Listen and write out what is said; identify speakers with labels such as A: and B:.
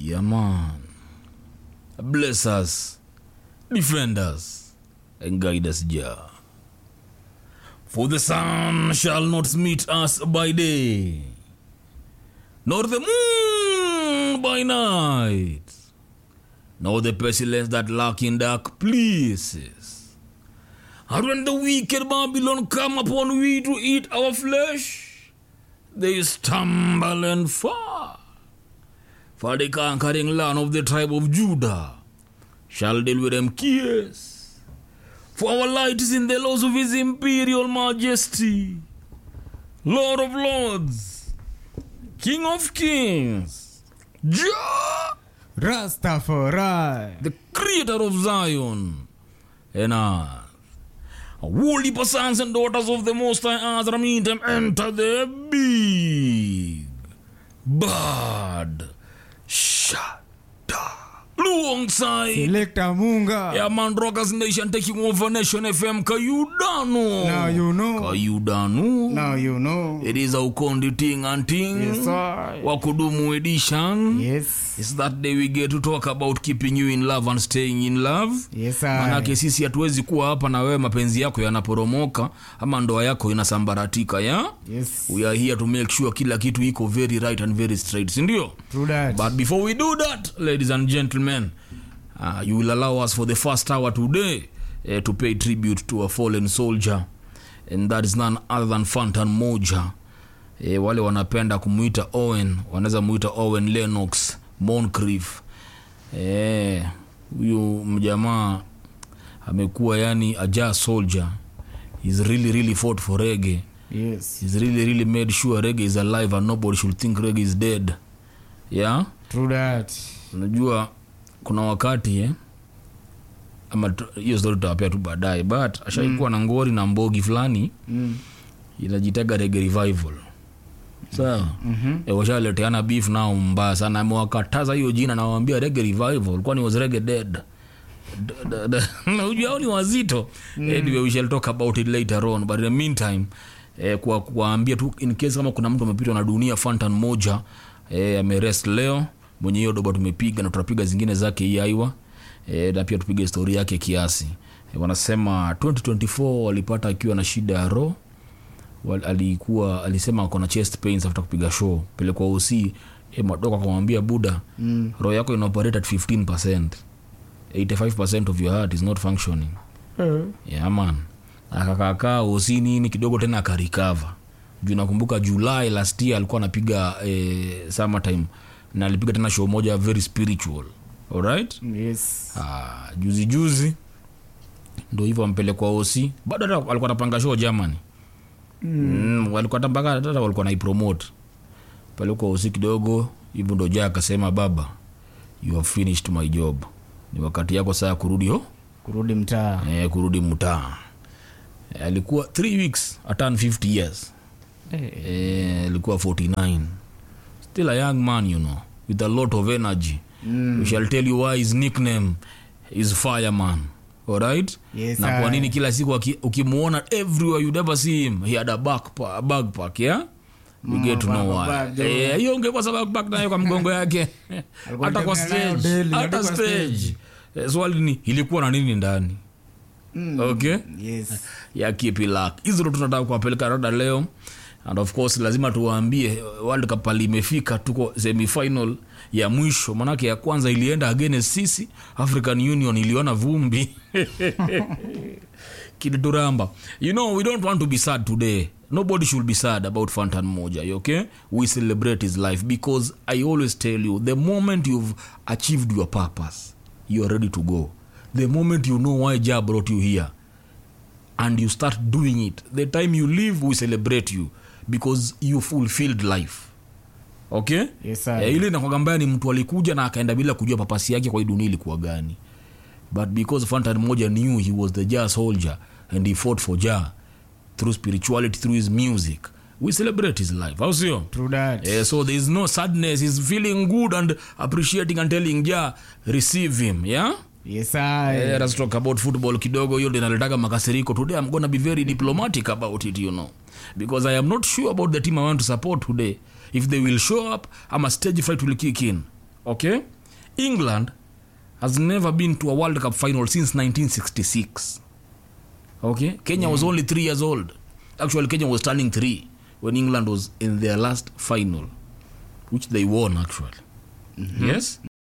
A: Yeah, man. Bless us, defend us, and guide us, Jah. For the sun shall not meet us by day, nor the moon by night, nor the pestilence that lurk in dark places. And when the wicked Babylon come upon we to eat our flesh, they stumble and fall. For the conquering land of the tribe of Judah shall deal with them cares. For our light is in the laws of his imperial majesty, Lord of lords, King of kings, Jah,
B: Rastafari.
A: the creator of Zion, and earth. Holy sons and daughters of the Most High Azra meet them enter the big bad shada alongside
B: Selector Munga.
A: yeah man rockers nation taking over nation fm kayudano
B: Now you know.
A: kayudano
B: Now you know.
A: it is aukondi ting and ting
B: Yes, sir.
A: wakudumu edition
B: Yes.
A: It's that day we get to talk about keeping you in love and staying in love
B: Yes,
A: manake
B: I.
A: sisi hatuwezi kuwa hapa na wewe mapenzi yako yanaporomoka ama ndoa yako inasambaratika ya
B: Yes.
A: we are here to make sure kila kitu iko very right and very straight sindio
B: True that.
A: but before we do that ladies and gentlemen uh, you will allow us for the first hour today uh, to pay tribute to a fallen soldier and that is none other than fantan moja e, wale wanapenda kumwita owen wanaweza mwita owen lenox moncrief Eh, huyu mjamaa amekuwa yani aja soldier He's really really fought for rege
B: Yes.
A: He's really really made sure rege is alive and nobody should think rege is dead yeah
B: True that.
A: unajua kuna wakati eh, ama tu- hiyo story tutawapea tu baadaye but ashaikuwa na ngori na mbogi fulani
B: Mm.
A: inajitaga rege revival sawa
B: Mhm.
A: e, washaleteana beef nao mbaya sana amewakataza hiyo jina nawambia rege revival kwani was rege dead D- d- d- na ujua hao ni wazito anyway we shall talk about it later on but in the meantime eh, kwa kuwaambia tu in case kama kuna mtu amepitwa na dunia fantan moja eh, amerest leo mwenye hiyo doba tumepiga na tutapiga zingine zake hii aiwa eh, na pia tupige histori yake kiasi eh, wanasema 2024 walipata akiwa na shida ya roho Wal- alikuwa alisema ako na chest pains after kupiga show pelekwa OC e, madoka akamwambia buda
B: Mm.
A: roho yako ina operate at 15 85 of your heart is not functioning
B: Eh.
A: yeah, man akakakaa OC nini kidogo tena akarikava juu nakumbuka julai last year alikuwa anapiga eh, summertime na alipiga tena show moja very spiritual alright
B: Yes.
A: ah, juzi juzi ndo hivyo ampelekwa OC bado hata alikuwa anapanga show Germany mm, walikuwa hata mpaka hata walikuwa naipromote pale kwa usi kidogo hivyo ndo jaa akasema baba you have finished my job ni wakati yako saa ya kurudi ho
B: Kurudi mtaa.
A: eh, kurudi mtaa eh, alikuwa 3 weeks atan 50 years
B: Eh.
A: eh, alikuwa 49 still a young man you know with a lot of energy
B: Mm.
A: we shall tell you why his nickname is fireman alright
B: Yes,
A: na kwa
B: I.
A: nini kila siku aki- ukimuona everywhere you never see him he had a backpack, a backpack yeah you get to know why
B: backpack,
A: Eh, hiyo ungekuwa sa backpack nayo kwa mgongo yake
B: Alikuwa
A: hata kwa
B: anatembea nayo
A: stage
B: daily, hadi
A: hata
B: kwa
A: stage Eh, swali ni ilikuwa na nini ndani
B: Mm.
A: okay
B: Yes.
A: ya kipilak hizo ndo tunataka kuwapeleka rada leo and of course lazima tuwaambie world cup pali imefika tuko semifinal ya mwisho manake ya kwanza ilienda against sisi african union iliona vumbi kilituramba you know we don't want to be sad today nobody should be sad about fantan moja okay we celebrate his life because i always tell you the moment you've achieved your purpose you're ready to go the moment you know why jah brought you here and you start doing it the time you leave we celebrate you because you fulfilled life okay
B: Yes, sir.
A: eh, ile nakwaga mbaya ni mtu alikuja na akaenda bila kujua papasi yake kwa hii dunia ilikuwa gani but because fantan moja knew he was the jar soldier and he fought for jar through spirituality through his music we celebrate his life au sio
B: True that.
A: Eh, so there is no sadness he's feeling good and appreciating and telling ja receive him yeah
B: Yes, I.
A: Eh, let's talk about football kidogo hiyo ndio inaletaga makasiriko today i'm gonna be very diplomatic about it you know because i am not sure about the team i want to support today if they will show up ama stage fight will kick in okay england has never been to a world cup final since 1966 okay kenya was only three years old actually kenya was turning three when england was in their last final which they won actually yes